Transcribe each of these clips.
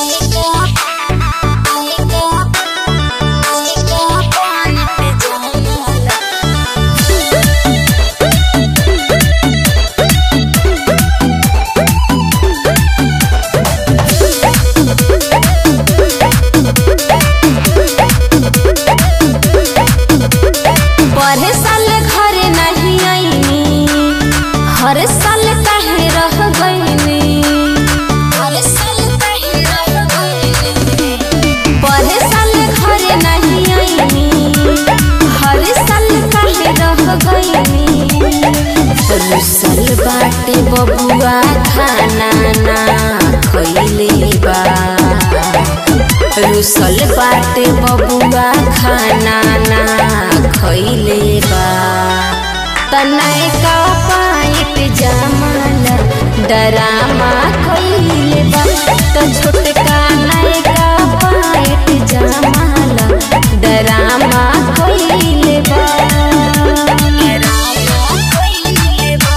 पढ़े साल घरे नहीं आईनी हर साल काहे रह गईनी हर साल काहे रह गईनी पढ़े साल घरे नहीं आईनी हर साल काहे रह गईनी रुसल बाटे बबुआ खाना ना खइले बा रुसल बाटे बबुआ खाना ना खइले बा तनाए का पाइप जमाल डरामा खइले बा त छोटका नाए का पाइप जमाल डरामा खइले बा डरामा खइले बा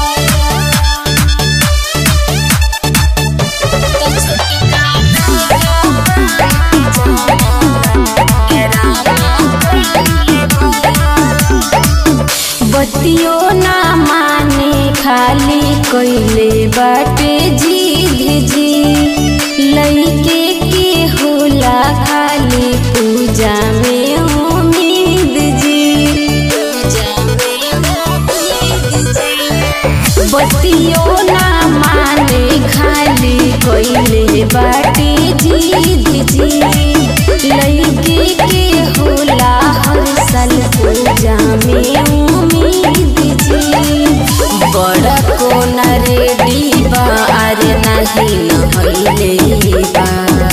बतियो ना माने खाली कइले बाटे जिद जी लइके के होला खाली पूजा में उम्मीद जी पूजा में उम्मीद जी बतियो ना माने खाली कइले बाटे जिद जी लइके के होला हर साल पूजा में उम्मीद जी बड़ा कोन रेडी बा अरे नहीं नहइले बा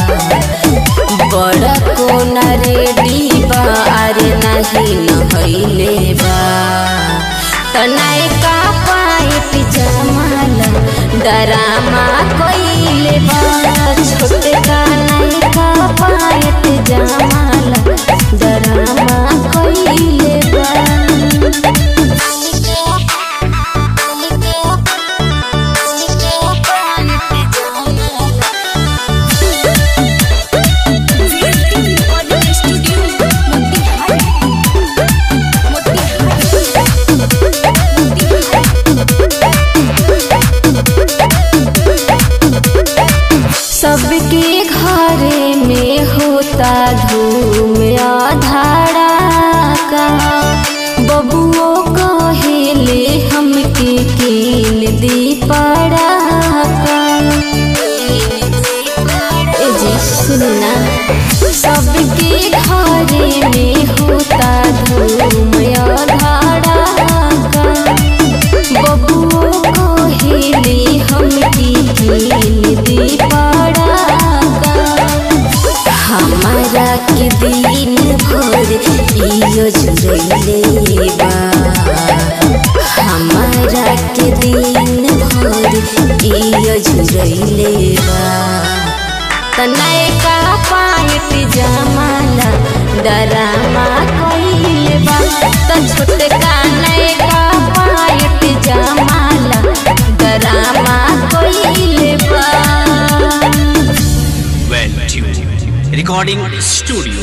बड़ा कोन रेडी बा अरे नहीं नहइले बा तनाए का पाइप जमाल डरामा कइले बा छोटे का नाई का पाइप जमाल डरामा कइले बा सबके घरे में होता धूम आधारा का बबुओ कहेले हमके कीन दी पड़ा का ए जी सुनना सबके घरे में होता धूम आधारा का बबुओ कहेले हमके कीन दी पड़ा का हमारा के दिन भर इयो जुड़ैले बा हमारा के दिन भर इयो जुड़ैले बा तनाए का पाइप जमाला डरामा कइले बा त छोटे काने का पाइप जमाला डरामा कइले बा Well tuned. Recording Studio